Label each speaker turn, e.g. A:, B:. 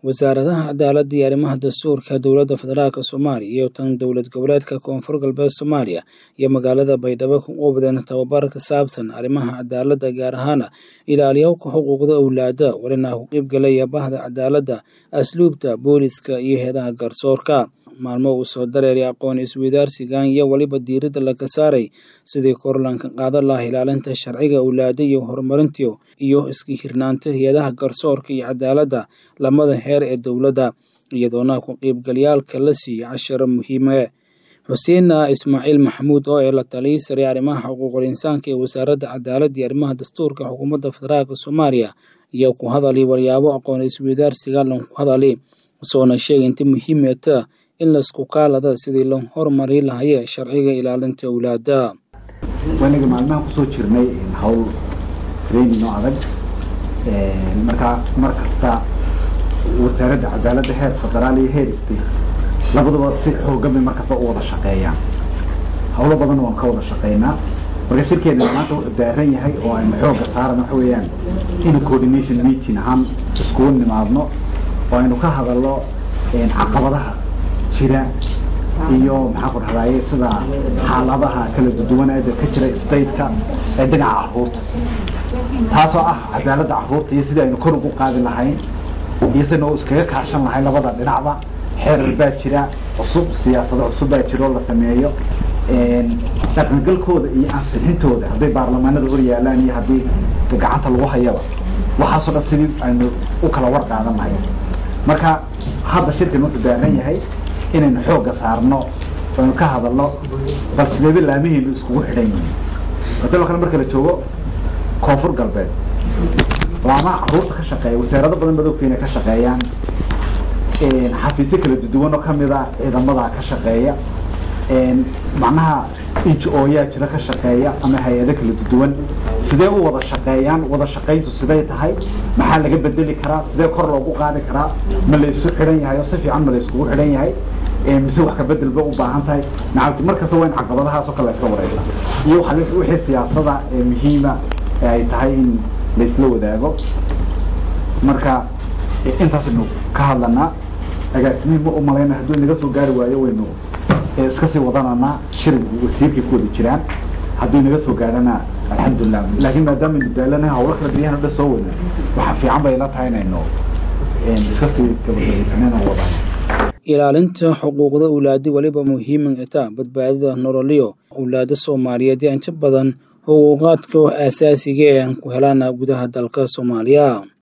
A: wasaaradaha cadaaladda iyo arrimaha dastuurka dowladda federaalk soomaaliya iyo tan dowlad goboleedka koonfur galbeed soomaaliya iyo magaalada baydhabo ku qubdeen tababar ka saabsan arrimaha cadaaladda gaar ahaana ilaaliyowka xuquuqda owlaada walina ku qeybgalaya bahda cadaaladda asluubta booliska iyo heedaha garsoorka maalmo uu soo dareeray aqoon isweydaarsigan iyo weliba diiradda laga saaray sidii korlanka qaadan laha ilaalinta sharciga owlaada iyo horumarintii iyo iska hirnaanta hay-adaha garsoorka iyo cadaaladda lamada heer ee dowladda iyadoona ku qeybgalyaalka la siiyey casharo muhiime xuseen ismaaciil maxamuud oo ee la taliyay sare arrimaha xuquuqul insaanka ee wasaaradda cadaaladda iyo arrimaha dastuurka xukuumadda federaalk soomaaliya iyo ku hadalay waryaabo aqoon isweydaarsiga lan ku hadalay soona sheegay inta muhiimeta in laisku kaalada sidii loo horumari lahaye sharciga ilaalinta owlaada
B: wanaga maalmaha kusoo jirnay hawl training oo adag markaa mar kasta wasaaradda cadaaladda heer federaal iyo heer state labaduba si xoogan bay markasta u wada shaqeeyaan hawlo badan waan ka wada shaqeynaa marka shirkeena maanta wuxuu daaran yahay oo aynu xooga saaran waxa weeyaan in coordination meeting ahaan iskugu nimaadno oo aynu ka hadalno caqabadaha jira iyo maxaa ku dhahdaye sida xaaladaha kala duduwaneeda ka jira stateka ee dhinaca caruurta taasoo ah cadaaladda caruurta iyo sidii aynu kor ugu qaadi lahayn iyo sidaynu iskaga kaashan lahayn labada dhinacba xeerar baa jira cusub siyaasado cusub baa jira oo la sameeyo dhaqangalkooda iyo ansixintooda hadday baarlamaanada hor yaalaan iyo haddii gacanta lagu hayaba waxaasoo dhan sidii aynu u kala war qaadan lahayn marka hadda shirkan wuxuu daaran yahay inaynu xoogga saarno aynu ka hadalno bal sideeba laamihiinu iskugu xidhan yihiin hadaloo kale marka la joogo koonfur galbeed laamaha caruurta ka shaqeeya wasaarado badan baad ogta inay ka shaqeeyaan xafiisyo kala duduwan oo kamid a ciidamada ka shaqeeya macnaha inj-ooyaa jira ka shaqeeya ama hay-ado kala duduwan sidee u wada shaqeeyaan wada shaqayntu siday tahay maxaa laga bedeli karaa sidee kor loogu qaadi karaa ma la isu xidhan yahay oo si fiican ma la iskugu xidhan yahay mise wax kabedel ba u baahan tahay nacabti markasta waa in caqabadahaas oo kale la iska wareega iyo wixii siyaasada ee muhiima ee ay tahay in laisla wadaago marka intaasaynu ka hadlanaa agaasimihi ma umalayna hadduu inaga soo gaari waayo waynu iska sii wadananaa shir wasiirkay ku wada jiraan hadduu inaga soo gaadhana alxamdulilah laakiin maadaama aynu daalana hawlo kala baryahan o dhan soo wadna waxaa fiican bay la tahay inaynu iska sii gabagabeysanayna wadano
A: ilaalinta xuquuqda owlaada weliba muhiiman itaa badbaadada nololyo owlaada soomaaliyeed ee inta badan xuquuqaadka aasaasiga ee aan ku helaana gudaha dalka soomaaliya